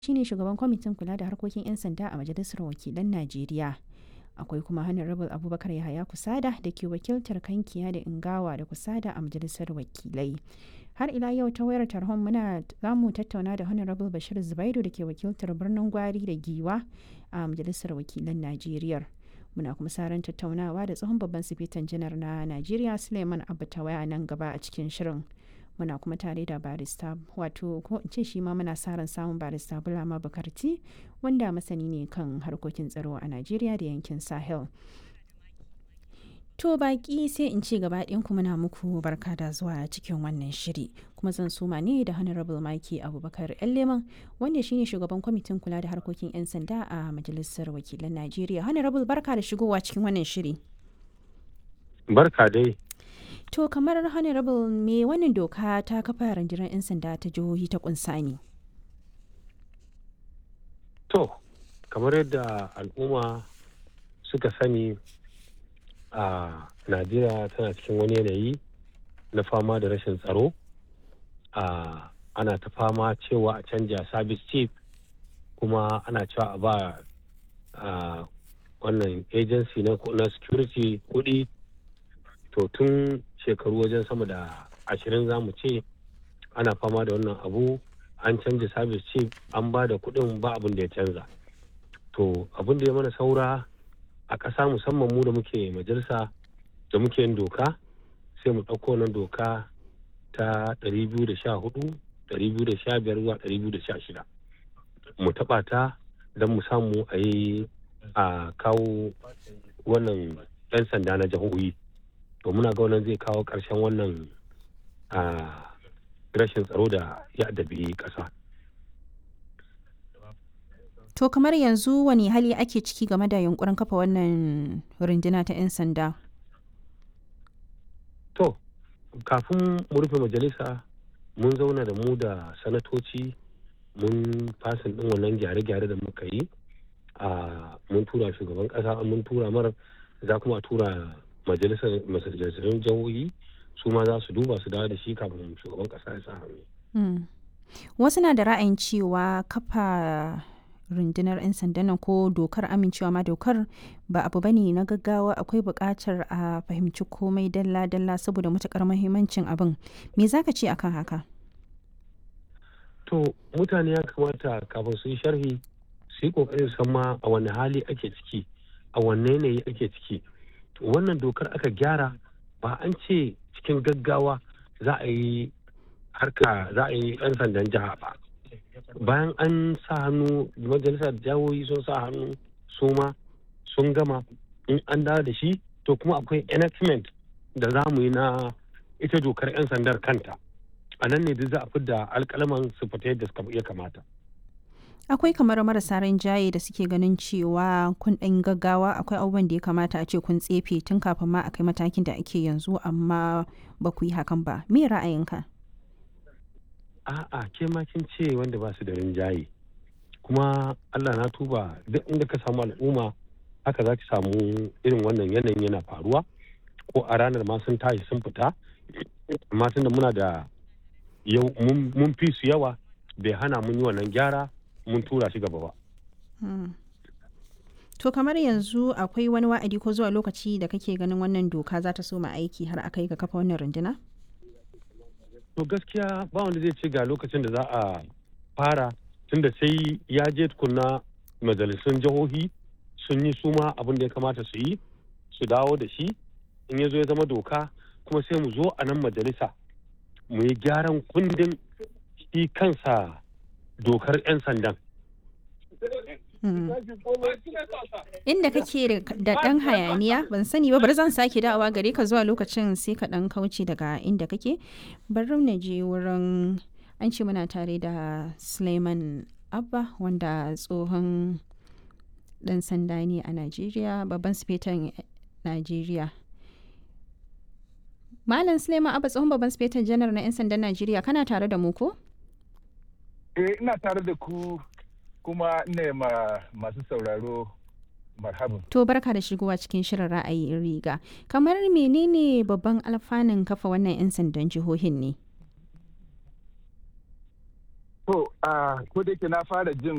shine shugaban kwamitin kula da harkokin 'yan sanda a majalisar wakilan najeriya akwai kuma honorable abubakar yahaya kusada da ke wakiltar kankiya da ingawa da kusada a majalisar wakilai har ila yau ta wayar tarhon muna za mu tattauna da honorable bashir zubairu da ke wakiltar birnin gwari da giwa a majalisar wakilan najeriya muna kuma saran tattaunawa da tsohon babban sifetan janar na najeriya suleiman abu ta waya nan gaba a cikin shirin muna kuma tare da barista wato ko in ce shi ma muna sa ran samun barista bulama bukarti wanda masani ne kan harkokin tsaro a najeriya da yankin sahel to baki sai in ce gaba ku muna muku barka da zuwa cikin wannan shiri kuma zan suma ne da honorable maki abubakar leman wanda shine shugaban kwamitin kula da harkokin 'yan sanda a majalisar wakilan najeriya honorable barka da shigowa cikin wannan shiri barka dai To kamar Honorable me wannan doka ta kafa rundunar 'yan sanda ta jihohi ta kunsa ne? To, kamar yadda al'umma suka sani a Najeriya tana cikin wani yanayi na fama da rashin tsaro. a ana ta fama cewa a canja service chief kuma ana cewa a ba a wannan agency na, na security kuɗi to tun shekaru wajen sama da ashirin za mu ce ana fama da wannan abu an canja service chief an ba da kuɗin ba abin da ya canza to abin da ya mana saura a ƙasa musamman mu da muke majalisa da muke yin doka sai mu ɗauko wannan doka ta 214 215 zuwa 216 mu taɓa ta don mu samu a yi a kawo wannan 'yan sanda na jihohi to muna ga wannan zai kawo ƙarshen wannan rashin tsaro da ya addabi ƙasa. To kamar yanzu wani hali ake ciki game da yunkurin kafa wannan runduna ta 'yan sanda? To, kafin mu rufe majalisa mun zauna da mu da sanatoci mun fasin ɗin wannan gyare-gyare da muka yi a mun tura shugaban ƙasa mun tura mara za kuma a tura majalisar majalisar jihohi su ma za su duba su dawo da shi kafin shugaban kasa ya sa hannu. Wasu na da ra'ayin cewa kafa rundunar 'yan sandan nan ko dokar amincewa ma dokar ba abu bane na gaggawa akwai buƙatar a fahimci komai dalla-dalla saboda matuƙar muhimmancin abin me za ka ce akan haka to mutane ya kamata kafin su yi sharhi su yi ƙoƙarin san ma a wani hali ake ciki a wanne yanayi ake ciki wannan dokar aka gyara ba an ce cikin gaggawa za a yi harka za a yi 'yan sandan jiha ba bayan an sa hannu majalisar jawoyi sun sa hannu su ma sun gama in an dawo da shi to kuma akwai enactment da za mu yi na ita dokar 'yan sandar kanta a nan ne duk za a fidda alkalaman su fita yadda suka iya kamata akwai kamar marasa rinjaye da suke ganin cewa kun ɗan gaggawa akwai abubuwan da ya kamata a ce kun tsefe tun kafin ma a kai matakin da ake yanzu amma ba ku yi hakan ba me ra'ayinka a'a ke ma kin ce wanda ba su da rinjaye kuma allah na tuba duk inda ka samu al'umma haka za ki samu irin wannan yanayin yana faruwa ko a ranar ma sun tashi sun fita amma tunda muna da mun fi su yawa bai hana mun yi wannan gyara mun tura shi gaba ba. To kamar yanzu akwai wani wa'adi ko zuwa lokaci da kake ganin wannan doka za ta soma aiki har aka yi ga kafa wannan runduna? To gaskiya ba wanda zai ce ga lokacin da za a fara tunda sai ya je tukunna majalisun jihohi sun yi suma abin da ya kamata su yi su dawo da shi in ya zo ya zama doka kuma sai mu zo a nan majalisa mu yi gyaran kundin shi kansa dokar 'yan sandan. Inda kake da ɗan hayaniya ban sani ba bari zan sake dawowa gare ka zuwa lokacin sai ka ɗan kauce daga inda kake bari na je wurin an ce muna tare da Suleiman Abba wanda tsohon ɗan sanda ne a Najeriya babban sifetan Najeriya. Malam Suleiman Abba tsohon babban sifetan janar na 'yan sandan Najeriya kana tare da mu ko? Eh ina tare da ku kuma ina ma masu sauraro marhaban. To barka da shigowa cikin shirin ra'ayi riga. Kamar menene babban alfanun kafa wannan 'yan sandan jihohin ne? To, ko da na fara jin